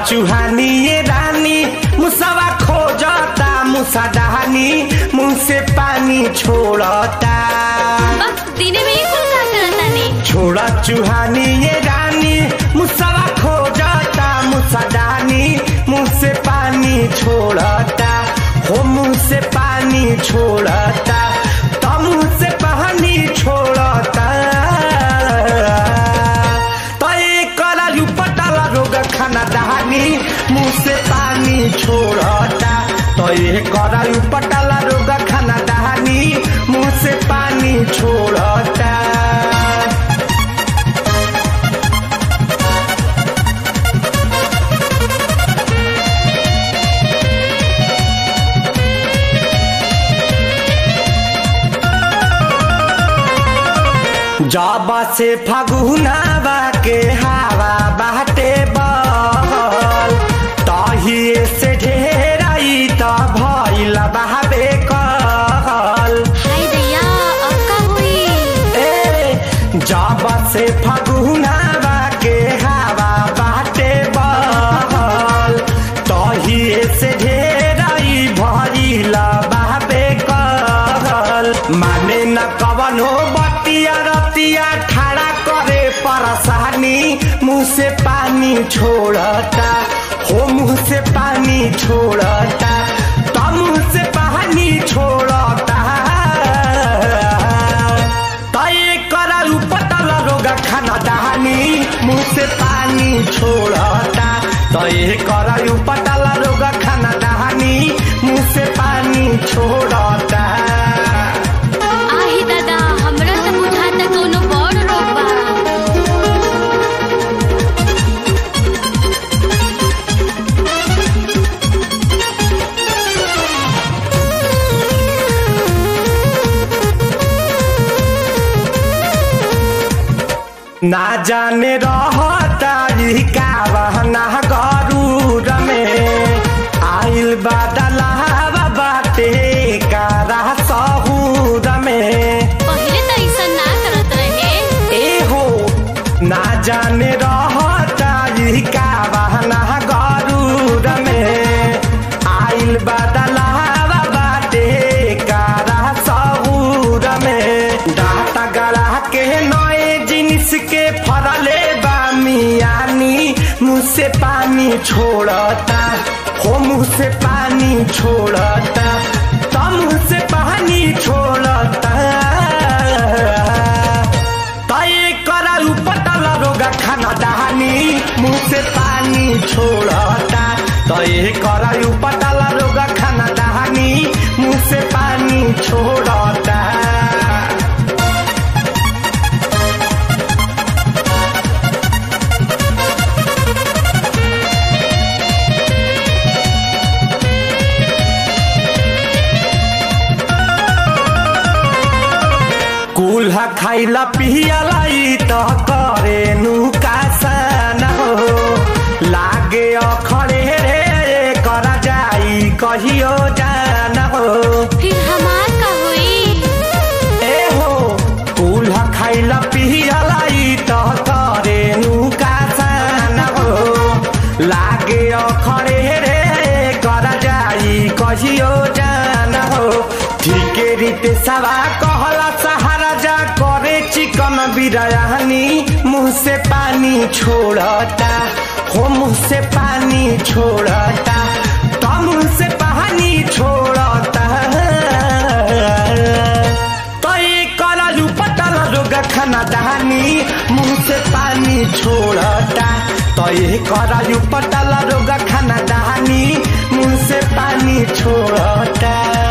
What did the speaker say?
चुहानी ये रानी मुसवा खोजता मुसा डहानी मुंह से पानी छोड़ता बस दिने में ही कुल का करता नहीं छोड़ा चुहानी ये रानी मुसवा खोजता मुसा डहानी मुंह से पानी छोड़ता हो मुंह से पानी छोड़ता तो मुंह से पानी छोड़ता तो एक करालू पटाला रोग खाना दहानी मुंह से पानी छोड़ता तो ये करालू पटाला रोग खाना दहानी मुंह से पानी छोड़ता जाबा से फगुनावा के हवा बाटे बहल तहिए से ढेराई त भइल बहाबे कहल हाय दैया अब का हुई ए जाबा से फगुनावा के हवा बाटे बहल तहिए से ढेराई भइल बहाबे कहल माने न कवनो बतिया रतिया ठाड़ा करे परसानी मुंह से पानी छोड़ता हो मुंह से पानी छोड़ता तो मुंह से पानी छोड़ता तय करालू पतला रोगा खाना दहानी मुंह से पानी छोड़ता तय करालू पतला रोगा खाना दहानी मुंह से पानी छोड़ता आही दादा हमरा तो बुझाता कोनो बड़ रोग बा ना जाने रहता ई का बहना गरूर में आइल बादलावा बाटे कारा सहूर में पहिले तो ऐसा ना करत रहे ए हो ना जाने रहता ई का बहना गरूर में आइल बादलावा बाटे कारा सहूर में डाटा गला के नए जिनिस के फरले बा मियानी मुँह से पानी छोड़ता हो मुँह से पानी छोड़ता तो मुँह से पानी छोड़ता तय करालू पटला रोगा खाना दहानी मुंह से पानी छोड़ता तय करालू पटला रोगा खाना दहानी मुंह से पानी छोड़ता कुल्हा खाइला पियला ई त करे नुकासन हो लागे अखरे रे करा जाई कहियो जान हो फिर हमार का हुई ए हो कुल्हा खाइला पियला ई त करे नुकासन हो लागे अखरे रे करा जाई कहियो जान हो ठीके रीते सवा कहला सहारा जा करे चिकन बिरयानी मुंह से पानी छोड़ता हो मुंह से पानी छोड़ता तो मुंह से पानी छोड़ता तो ये करालू पतला रोगा खाना दहानी मुंह से पानी छोड़ता तो ये करालू पतला रोगा खाना दहानी मुंह से पानी छोड़ता